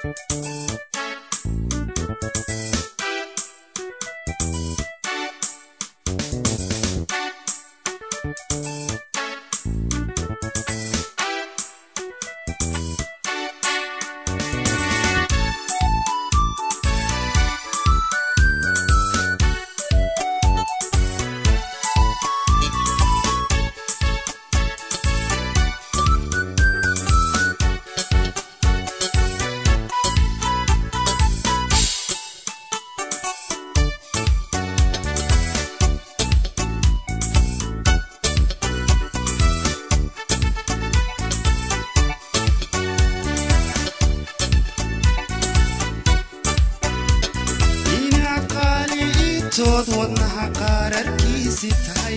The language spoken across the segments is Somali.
inaad qaali itood wadnaha qaararkiisi tahay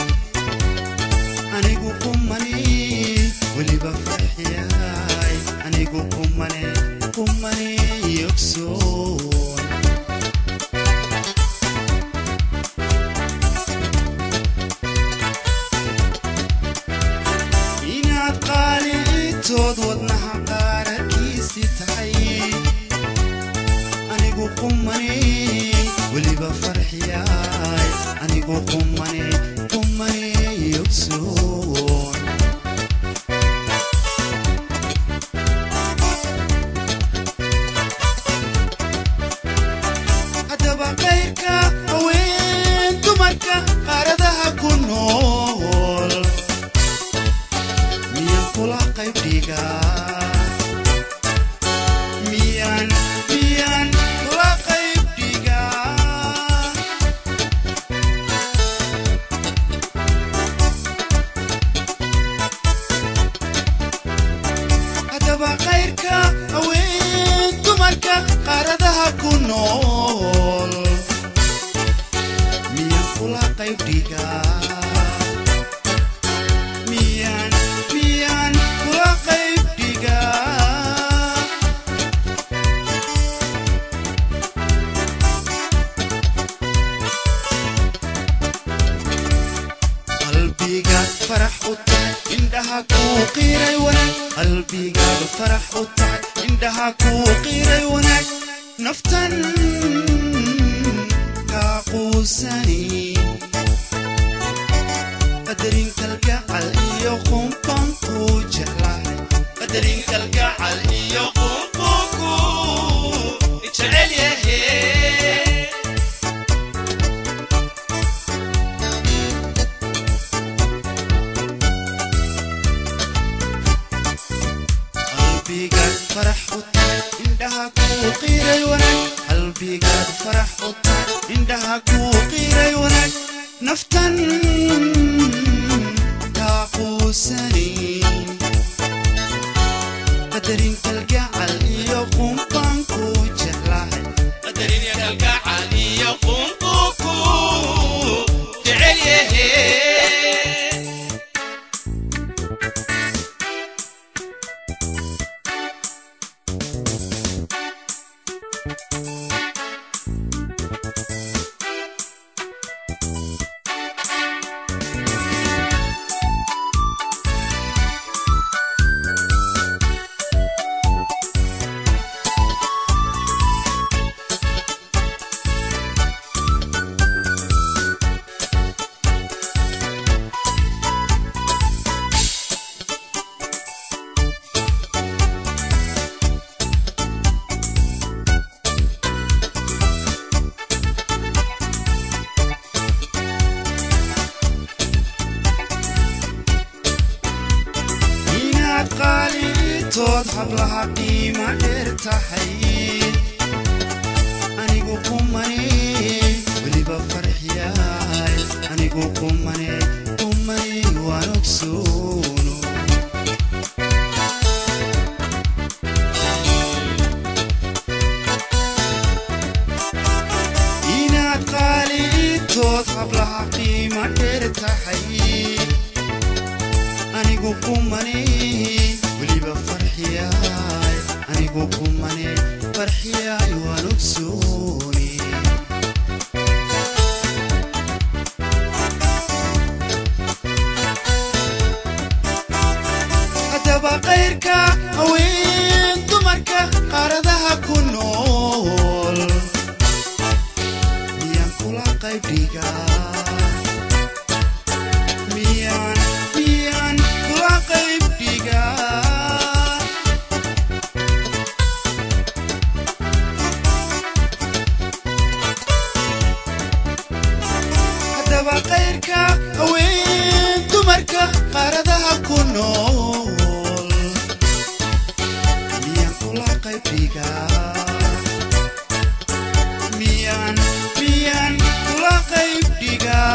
anigu qumani weliba farxiyaay anigu qumane qumane yogsoon inaad qaali itood wadnaha qaararkiisi tahay anigu qumane weliba farxiyaay anigu qumane qumane yogsoon haddaba qayrka haween dumarka qaaradaha ku nool miyan kula qayb dhigaa miyan miyan kula qayb dhigaa haddaba qayrka haween dumarka qaaradaha ku nool miyan kula qayb dhigaa miyan miyan kula qayb dhigaa qalbigaad farax u tahay indhaha kuu qiiray wanaag qalbigaad farax u tahay indhaha kuu qiiray wanaag naftan kaa quusani qadarin kalgacal iyo qunqon kuu jeclahay qadarin kalgacal iyo qunqon kuu jecel yahay qalbigaad farax u tahay indhaha kuu qiiray wanaag qalbigaad farax u tahay indhaha kuu qiiray wanaag naftan kaa quusani qadarin kalgacal iyo qunqan kuu jeclahay qadarin kalgacal iyo qunqan kuu jecel yahay inaad qaalitood hablaha qiima dheer tahay anigu qumane weliba farxiyaay anigu qumane qumane waan ogsoono inaad qaalitood hablaha qiima dheer tahay anigu qumane weliba farxiyaay anigu qumane farxiyaay waan ogsooni haddaba qayrka haween dumarka qaaradaha qayrka haween dumarka qaaradaha ku nool miyaan kula qaybdhigaa miyaan miyaan kula qaybdhigaa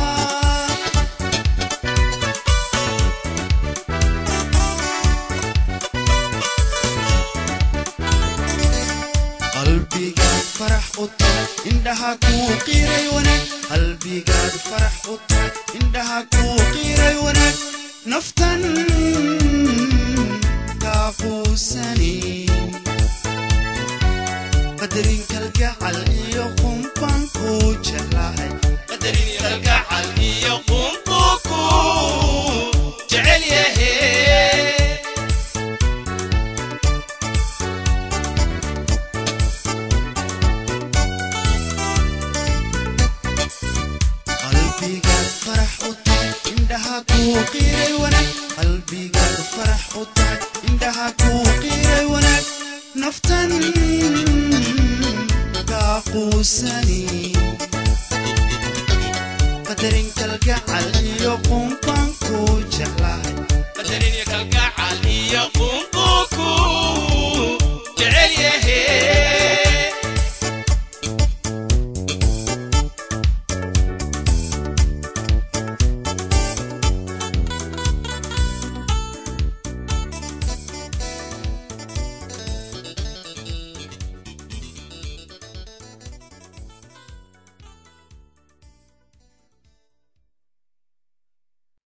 qalbigaad farax u tahay indhaha kuu qiiray wanaag qalbigaad farax u tahay indhaha kuu qiiray wanaag naftan kaa quusani qadarin kalgacal iyo qumban kuu jeclahay qadarin kalgacal iyo qumbu kuu jecel yahe qalbigaad farax u tahay indhaha kuu qiiray wanaag qalbigaad farax u tahay indhaha kuu qiiray wanaag naftan kaa quusani qadarin kalgacal iyo qumban kuu jeclahay qadarin iyo